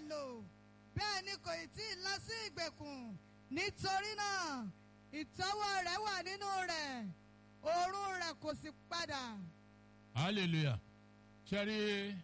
lò bẹ́ẹ̀ ni kò ì tí ì lọ sí ìgbèkùn nítorí náà ìtọ́wọ́ rẹ̀ wà nínú rẹ̀ òórùn rẹ̀ kò sì padà. hallelujah ṣẹ́rí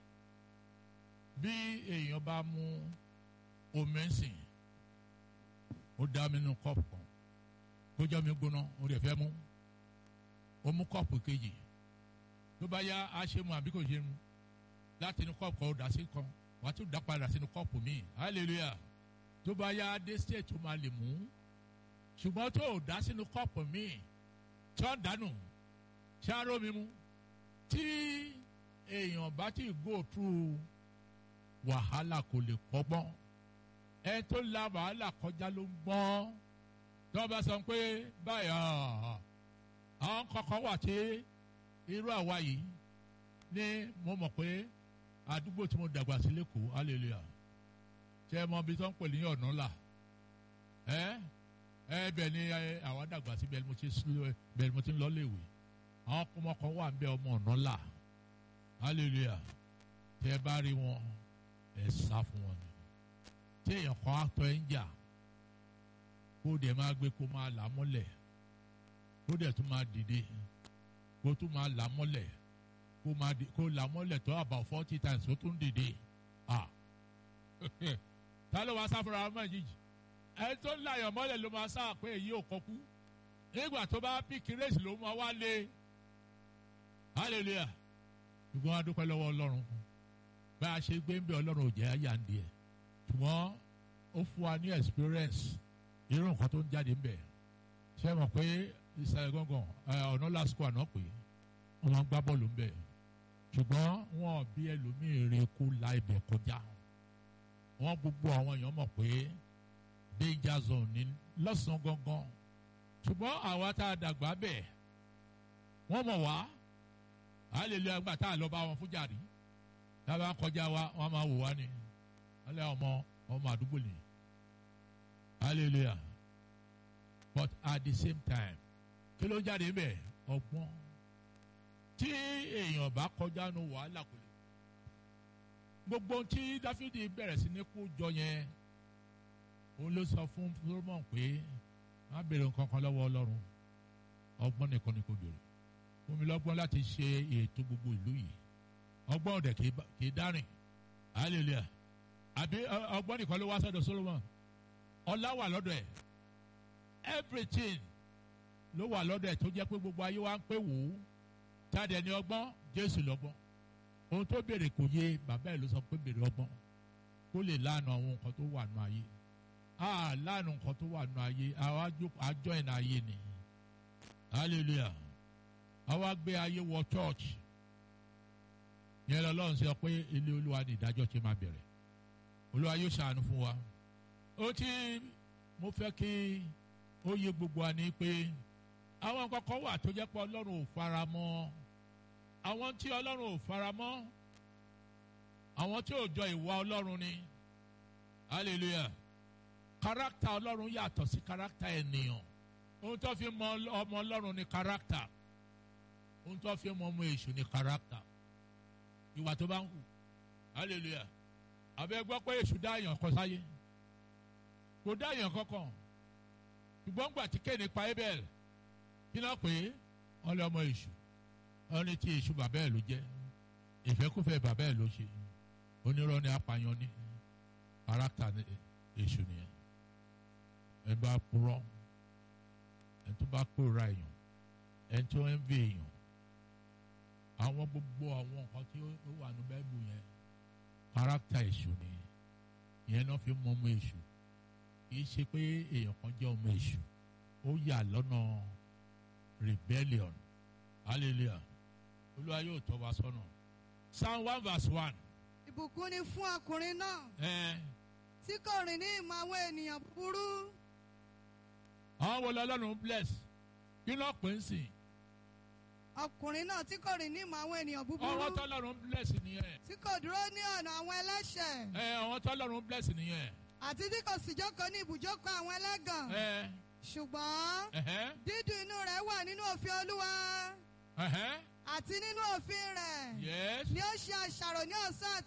bí èèyàn bá mú omi ń sìn ó dá mi nínú kọ́ọ̀pù kan kó jẹ́ omi gbóná ó rẹ̀ fẹ́ mú ó mú kọ́ọ̀pù kejì tó bá yá a ṣe mu àbí kò ṣe mu láti inú kọ́ọ̀pù kan ó dà sí kan wàá tún dá padà sínú kọ́ọ̀pù míì hallelujah tó bá yá dé state tó máa lè mú ṣùgbọ́n tó o dá sínú kọ́ọ̀pù míì tí wọ́n dànù ṣááró mi mú tí èèyàn bá ti go through wàhálà kò lè kọ́gbọ́n ẹ tó la wàhálà kọjá ló ń gbọ́n tí wọ́n bá sọ pé báyà àwọn kọ̀ọ̀kan wà tí irú àwa yìí ní mo mọ̀ pé àdúgbò tí mo dàgbà sí lẹ́kọ̀ọ́ hallelujah ṣe é mọ ibi tó ń pè ní ọ̀nà là ẹ ẹ bẹ́ẹ̀ ni àwa dàgbà sí bẹ́ẹ̀ ni mo ti bẹ́ẹ̀ ni mo ti ń lọ léèwé àwọn ọmọ kan wà ń bẹ ọmọ ọ̀nà là hallelujah tẹ bá rí wọn ẹ sá fún wọn ni tí èèyàn kan á tọ́ ẹ ń jà kó dẹ̀ máa gbé kó máa là mọ́lẹ̀ kó dẹ̀ tún máa dìde kó tún máa là mọ́lẹ̀ kó máa di kó là mọ́lẹ̀ tó about forty times kó tún dìde ah ta ló máa sá fúnra ọmọ yìí ẹ tó ń láyọ̀ mọ́lẹ̀ ló máa sá pé èyí ò kọ́kú nígbà tó bá píkì rèsì ló máa wá lé hallelujah ṣùgbọ́n a dúpẹ́ lọ́wọ́ ọlọ́run bá a ṣe gbé ń bẹ ọlọ́run ò jẹ́ àyà ń di ẹ̀ ṣùgbọ́n ó fún wa ní experience irú nǹkan tó ń jáde ń bẹ̀ ṣé mọ̀ pé ìsàlẹ̀ gángan ọ̀nà lásìkò àná pé wọ́n máa ń gbá bọ́ọ̀lù ń bẹ̀ ṣùgbọ́n wọn bí ẹlòmíì rè kó la ibẹ̀ kọjá wọn gbogbo àwọn èèyàn mọ̀ pé danger zone ní lọ́sàn-án gangan ṣùgbọ́n àwa tá a dàgbà bẹ̀ wọ́n mọ̀ wá hallelujah àgbà tá a lọ bá wọn fún jàrí tá a bá kọjá wa wọ́n máa wò wá ni alẹ́ ọmọ ọmọ àdúgbò ni hallelujah but at the same time kí ló ń jáde ń bẹ̀ ọgbọ́n tí èèyàn bá kọjá nu wàhálà kò lè gbogbo tí dáfídì bẹ̀rẹ̀ sí ní kó jọ yẹn òun ló sọ fún solomon pé má béèrè nǹkan kan lọ́wọ́ ọlọ́run ọgbọ́n nìkan ni kò béèrè fún mi lọ́gbọ́n láti ṣe ètò gbogbo ìlú yìí ọgbọ́n ọ̀dẹ̀ kì í dárìn hallelujah àbí ọgbọ́n nìkan ló wá sọ́dọ̀ solomon ọlá wà lọ́dọ̀ ẹ̀ everything ló wà lọ́dọ̀ ẹ̀ tó jẹ́ pé gbogbo ayé wa ń pè wò ó táde ẹni ọgbọ́n jésù lọ́gbọ́n ohun tó béèrè kò yé bàbá ẹ̀ ló sọ pé béèrè ọgbọ́n kó lè lánàá àwọn nǹkan tó wà nù ayé a lánàá nǹkan tó wà nù ayé àwa àjọ ìnà ayé ni hallelujah àwa gbé ayé wọ church yẹn lọ́lọ́run sọ pé ilé olúwa ni ìdájọ́ ti máa bẹ̀rẹ̀ olúwa yóò ṣàánú fún wa ó tí mo fẹ́ kí ó yé gbogbo wa ní pé àwọn nǹkan kan wà tó jẹ́ pé ọlọ́run ò fara mọ́ àwọn tí ọlọ́run ò fara mọ́ àwọn tí ò jọ ìwà ọlọ́run ni hallelujah káràkítà ọlọ́run yàtọ̀ sí káràkítà ènìyàn ohun tó fi mọ ọmọ ọlọ́run ni káràkítà ohun tó fi mọ ọmọ èṣù ni káràkítà ìwà tó bá ń hù hallelujah àbẹ gbọ́ pé èṣù dá èèyàn kan sáyé kò dá èèyàn kankan ṣùgbọ́n gbà tí kéde pa abel kí náà pé wọ́n lé ọmọ èṣù wọ́n ní tí èṣù bàbá ẹ̀ ló jẹ́ ìfẹ́kùfẹ́ bàbá ẹ̀ ló ṣe onírọ́ ni apààyàn ní káràkítà èṣù nìyẹn ẹ bá purọ́ ẹ tó bá kóra èèyàn ẹ tó ń vi èèyàn àwọn gbogbo àwọn nǹkan tí ó wà ní bẹ́ẹ̀bù yẹn káràkítà èṣù ni ìyẹn náà fi mọ ọmọ èṣù kìí ṣe pé èèyàn kan jẹ́ ọmọ èṣù ó yà lọ́nà rebellion hallelujah olúwa yóò tọ́ wa sọ́nà psalm one verse one. ìbùkún ni fún ọkùnrin náà ẹ tí kò rìn ní ìmọ̀ àwọn ènìyàn búburú àwọn wo lọ́lọ́run bless kí ló pè ń sìn ọkùnrin náà tí kò rìn ní ìmọ̀ àwọn ènìyàn búburú ọwọ́ tọ́lọ́run bless nìyẹn tí kò dúró ní ọ̀nà àwọn ẹlẹ́ṣẹ̀ ẹ ọwọ́ tọ́lọ́run bless nìyẹn àti tí kò sì jókòó ní ibùjókòó àwọn ẹlẹ́gàn ẹ ṣùgbọ́n ẹhẹ́ dídùn inú rẹ̀ wà nínú òfin olúwa ẹhẹ́ àti nínú òfin rẹ̀ yes ni ó ṣe àṣàrò ní ọ̀sán